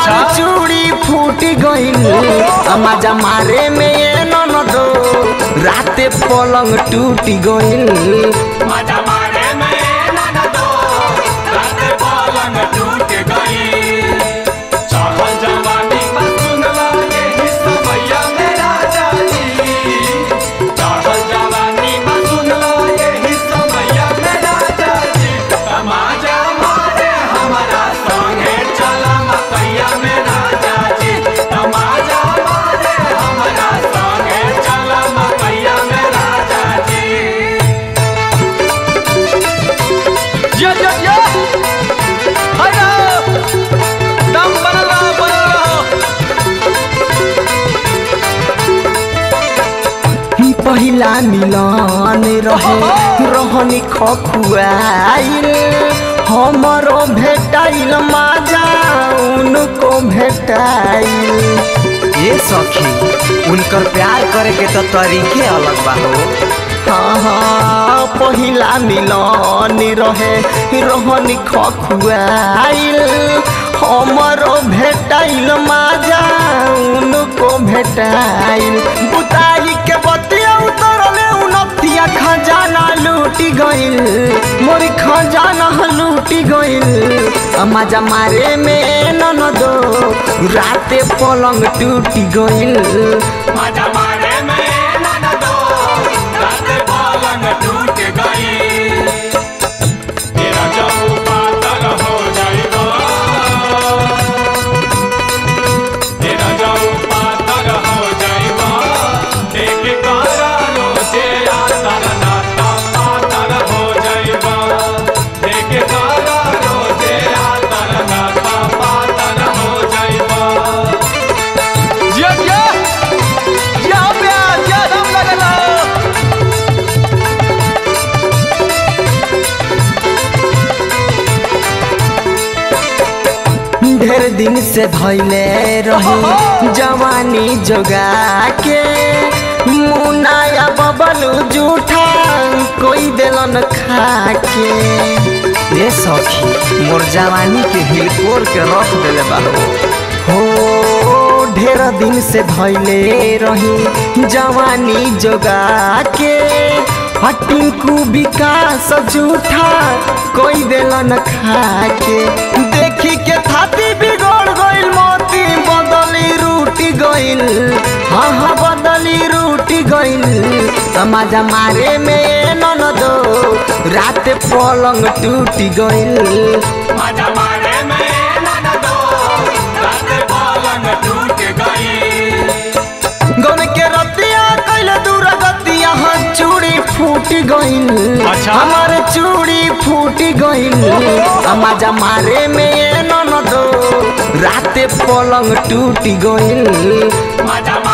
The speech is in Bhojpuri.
हमार चूड़ी फूट गइल मजा मारे में ये ननदो राते पलंग टूट गइल मजा मारे में ननदो रात पलंग टूट गई चढ़ल जवानी में सुनला यही समैया में राजा जी चढ़ल जवानी में सुनला यही समैया में राजा जी तमाजा मारे हमारा संगे चला मकैया में राजा जी तमाजा मारे हमारा संगे चला मकैया में राजा जी जिया जिया जिया हाय ना दम बनल रहो बनल रहो पहिला मिलन रहे रहनी खखुआइल हमरो भेटाइल माजा उनको भेटाइल ये सखी उनकर प्यार करे के तो तरीके अलग बा हो हाँ हाँ पहिला मिलन रहे रहनी खखुआइल हमरो भेटाइल माजा उनको भेटाइल बुताई के बतिया उतरले उनतिया खजाना लूटी गइल मोरी खजाना लूटी गइल मजा मारे में ननदो राते पलंग टूटी गइल मजा मारे में ननदो रात पलंग टूट गई तेरा जब पातर हो जाएगा तेरा जब पातर हो जाएगा देख कारा रोजे आतर नाता पातर हो जाएगा देख कारा रोजे आतर नाता पातर हो जाएगा जिया जिया जिया हो प्यार जिया दम लगल रहो ढेर दिन से धैले रही जवानी जोगा के मुनाया बबलू जूठा कोई दिलन खा के ये सखी मोर जवानी के हिलकोर के रख देले बा हो हो ढेर दिन से धैले रही जवानी जोगा के हटिंकू विकास जूठा कोई दिलन खा के देखी के थाती बिगड़ गइल मोती बदली रूटी गइल हाँ हाँ बदली रूटी गइल मजा मारे में ननदो रात पलंग टूटी गइल मजा मारे में ननदो रात पलंग टूट गई गन के रतिया कैले दूर गतिया हाँ चूड़ी फूट गइल अच्छा। हमार चूड़ी फूट गइल मजा मारे में ननदो राते पलंग टूट गइल मजा